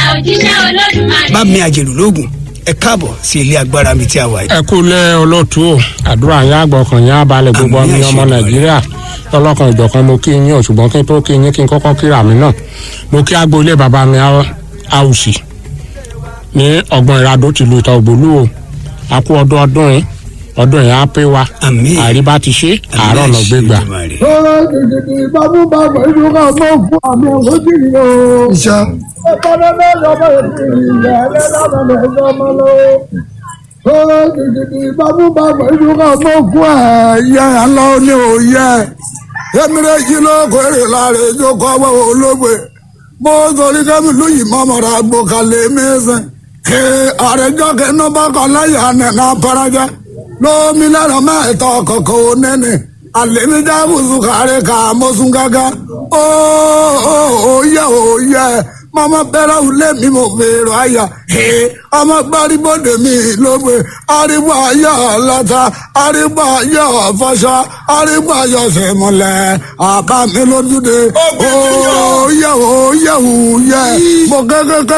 òjíṣẹ́ olódùmarè. bá mi àjèlú lóògùn ẹ káàbọ̀ sí ilé agbára mi tí a wà yìí. ẹ kú lẹ olóòtú o àdúrà yín àgbọkàn yín abalẹ gbogbo Àmín, ọmọ àṣẹ ọmọ Olódùmarè. nàìjíríà lọlọkan ìjọkan mo kí yín o ṣùgbọ́n kí n tó kí yín kí n kọ́kọ́ kíra mi náà mo kí agboolé bàbá mi àwùsì ní ọgbọ̀n ìradó tìlú ìta ògbólú o a kú ọdún ọdún yìí ọdún yìí á pé wa Àmín. àríbá ti ṣe àárọ̀ Àmín, ọ̀nà àṣẹ gbégbà Olódùmarè. Ọ̀rọ̀ gidigidi bámúbámú ìlú kan mọ́ fún àmì òwòjìrì o. Ìṣá. Ẹ̀kọ́nẹ́mẹ́ lọ́mọ ètò ìyá ẹlẹ́dàmọ̀ ẹ̀dọ́mọ lọ́wọ́. Ọ̀rọ̀ gidigidi bámúbámú ìlú kan mọ́ fún ẹ̀yẹ àlọ́ ní òye. Emire yìí ló kórè láre ìjókòó ọwọ́ olóògbé. Bó torí kẹ́mi lóyìn mọ́mọ́ra gbòkàlẹ̀ mẹ́sàn. Ee àrẹjọ́ kẹ́nu bá kọ́ láyà nẹ̀nà pẹ́rẹ́jẹ́. Lómi lẹ́rọ mẹ́ẹ̀tọ́ kọ̀kọ́ onẹ́ni. Àlèmídá bùsùkàrẹ́ kà mọ́sùn gágá. Ó ó ó yẹ ó yẹ. Mama bẹ́rẹ̀ wulé mi mo fèrò àyà. Ee ọmọ gbárìbọ̀dé mi ló gbé. Arígbó ayọ̀ lọ́ta. Arígbó ayọ̀ fọṣọ. Arígbó ayọ̀ sẹ̀mọ̀lẹ̀. Àbá mi lójúde. Ó yẹ ó yẹ ó yẹ. Mo kẹ́kẹ́kẹ́